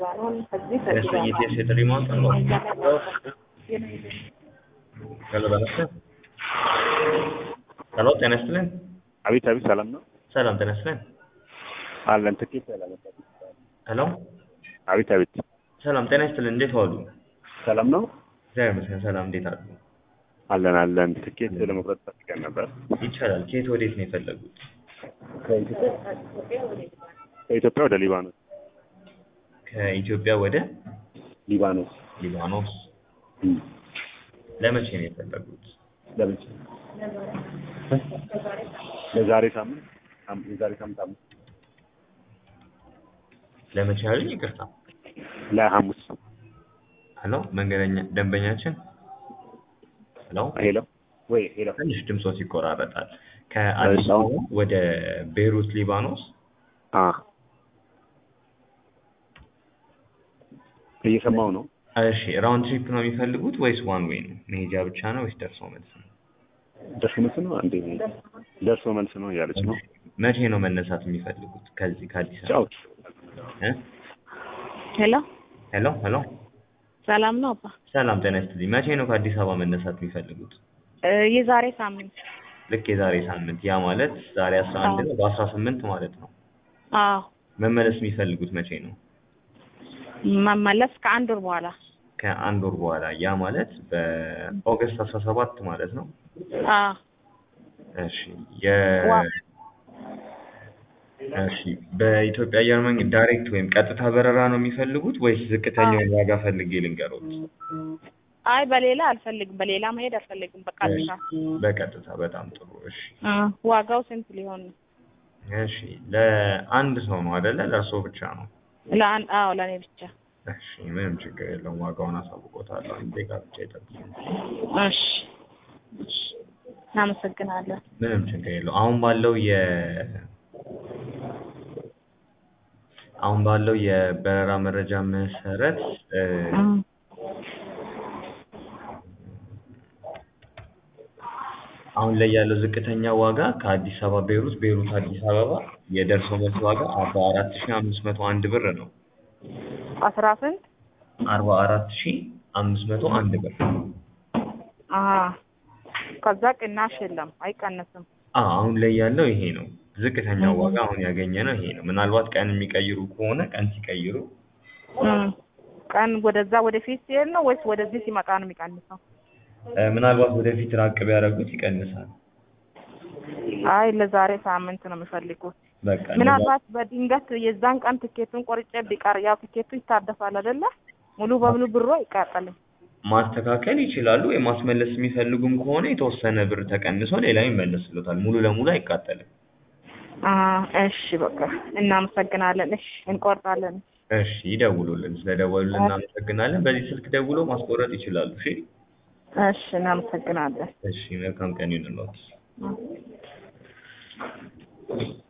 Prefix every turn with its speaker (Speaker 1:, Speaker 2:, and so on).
Speaker 1: Este የኢቲኤስ የጥሪ ማዕከል ነው። ሄሎ ተነስተ ሄሎ ጤና ይስጥልን።
Speaker 2: አቤት አቤት፣ ሰላም ነው
Speaker 1: ሰላም ጤና ይስጥልን።
Speaker 2: አለን። ትኬት ያላመጣት
Speaker 1: ሄሎ
Speaker 2: አቤት አቤት፣
Speaker 1: ሰላም ጤና ይስጥልን። እንዴት ዋሉ?
Speaker 2: ሰላም ነው
Speaker 1: እግዚአብሔር ይመስገን ሰላም። እንዴት አሉ?
Speaker 2: አለን አለን። ትኬት ለመቁረጥ ፈልገን ነበር።
Speaker 1: ይቻላል። ከየት ወዴት ነው የፈለጉት?
Speaker 2: ከኢትዮጵያ ወደ ሊባኖስ
Speaker 1: ከኢትዮጵያ ወደ
Speaker 2: ሊባኖስ
Speaker 1: ሊባኖስ።
Speaker 2: እም፣
Speaker 1: ለመቼ ነው የፈለጉት?
Speaker 2: ለመቼ ለዛሬ ሳምንት አም- የዛሬ ሳምንት አምስት
Speaker 1: ለመቼ ያሉኝ? ይቅርታ።
Speaker 2: ለሐሙስ
Speaker 1: ሄሎ መንገደኛ ደንበኛችን። ሄሎ
Speaker 2: ሄሎ ወይ ሄሎ
Speaker 1: ትንሽ ድምፆት ይቆራረጣል። ከአዲስ
Speaker 2: እሺ።
Speaker 1: አበባ ወደ ቤይሩት ሊባኖስ
Speaker 2: አ እየሰማው ነው።
Speaker 1: እሺ ራውንድ ትሪፕ ነው የሚፈልጉት ወይስ ዋን ዌይ ነው? መሄጃ ብቻ ነው ወይስ ደርሶ መልስ ነው?
Speaker 2: ደርሶ መልስ ነው አንዴ ደርሶ መልስ ነው እያለች ነው።
Speaker 1: መቼ ነው መነሳት የሚፈልጉት ከዚህ ከአዲስ አበባ?
Speaker 2: ቻው
Speaker 1: እ?
Speaker 3: ሄሎ
Speaker 1: ሄሎ ሄሎ
Speaker 3: ሰላም ነው አባ።
Speaker 1: ሰላም ጤና ይስጥልኝ። መቼ ነው ከአዲስ አበባ መነሳት የሚፈልጉት?
Speaker 3: እ፣ የዛሬ ሳምንት።
Speaker 1: ልክ የዛሬ ሳምንት። ያ ማለት ዛሬ አስራ አንድ ነው በአስራ ስምንት ማለት ነው።
Speaker 3: አዎ
Speaker 1: መመለስ የሚፈልጉት መቼ ነው?
Speaker 3: መመለስ ከአንድ ወር በኋላ።
Speaker 1: ከአንድ ወር በኋላ። ያ ማለት በኦገስት አስራ ሰባት ማለት ነው።
Speaker 3: አዎ
Speaker 1: እሺ የ
Speaker 3: ዋ-
Speaker 1: እሺ በኢትዮጵያ አየር መንገድ ዳይሬክት ወይም ቀጥታ በረራ ነው የሚፈልጉት ወይስ ዝቅተኛውን ዋጋ ፈልጌ ልንገሮት?
Speaker 3: አይ በሌላ አልፈልግም፣ በሌላ መሄድ አልፈልግም። በቃ ብቻ
Speaker 1: በቀጥታ በጣም ጥሩ። እሺ
Speaker 3: እ፣ ዋጋው ስንት ሊሆን ነው?
Speaker 1: እሺ ለአንድ ሰው ነው አይደለ? ለእርስዎ ብቻ ነው?
Speaker 3: ለአንድ አዎ፣ ለእኔ ብቻ።
Speaker 1: እሺ ምንም ችግር የለውም። ዋጋውን አሳውቆታለሁ። አንድ ደቂቃ ብቻ ይጠብቁኝ።
Speaker 3: እሺ እሺ፣ እናመሰግናለን።
Speaker 1: ምንም ችግር የለው። አሁን ባለው የ አሁን ባለው የበረራ መረጃ መሰረት እ፣
Speaker 3: እ፣
Speaker 1: አሁን ላይ ያለው ዝቅተኛ ዋጋ ከአዲስ አበባ ቤይሩት፣ ቤይሩት አዲስ አበባ የደርሶ መልስ ዋጋ አርባ አራት ሺ አምስት መቶ አንድ ብር ነው።
Speaker 3: አስራ ስንት
Speaker 1: አርባ አራት ሺ አምስት መቶ አንድ ብር።
Speaker 3: አ ከዛ ቅናሽ የለም፣ አይቀንስም።
Speaker 1: አ አሁን ላይ ያለው ይሄ ነው። ዝቅተኛው ዋጋ አሁን ያገኘ ነው ይሄ ነው። ምናልባት ቀን የሚቀይሩ ከሆነ ቀን ሲቀይሩ
Speaker 3: እ፣ ቀን ወደዛ ወደፊት ሲሄድ ነው ወይስ ወደዚህ ሲመጣ ነው የሚቀንሰው?
Speaker 1: እ፣ ምናልባት ወደፊት ራቅ ቢያደርጉት ይቀንሳል።
Speaker 3: አይ ለዛሬ ሳምንት ነው የሚፈልጉት።
Speaker 1: በቃ
Speaker 3: ምናልባት በድንገት የዛን ቀን ትኬቱን ቆርጬ ቢቀር ያው ትኬቱ ይታደሳል አይደለ? ሙሉ በሙሉ ብሩ አይቃጠልም።
Speaker 1: ማስተካከል ይችላሉ። ወይ ማስመለስ የሚፈልጉም ከሆነ የተወሰነ ብር ተቀንሶ ሌላ ይመለስሎታል። ሙሉ ለሙሉ አይቃጠልም።
Speaker 3: አ እሺ በቃ እናመሰግናለን። እሺ እንቆርጣለን።
Speaker 1: እሺ ይደውሉልን። ስለደወሉልን እናመሰግናለን። በዚህ ስልክ ደውሎ ማስቆረጥ ይችላሉ። እሺ
Speaker 3: እሺ እናመሰግናለን።
Speaker 1: እሺ መልካም ቀን ይሁንልዎት።
Speaker 3: እ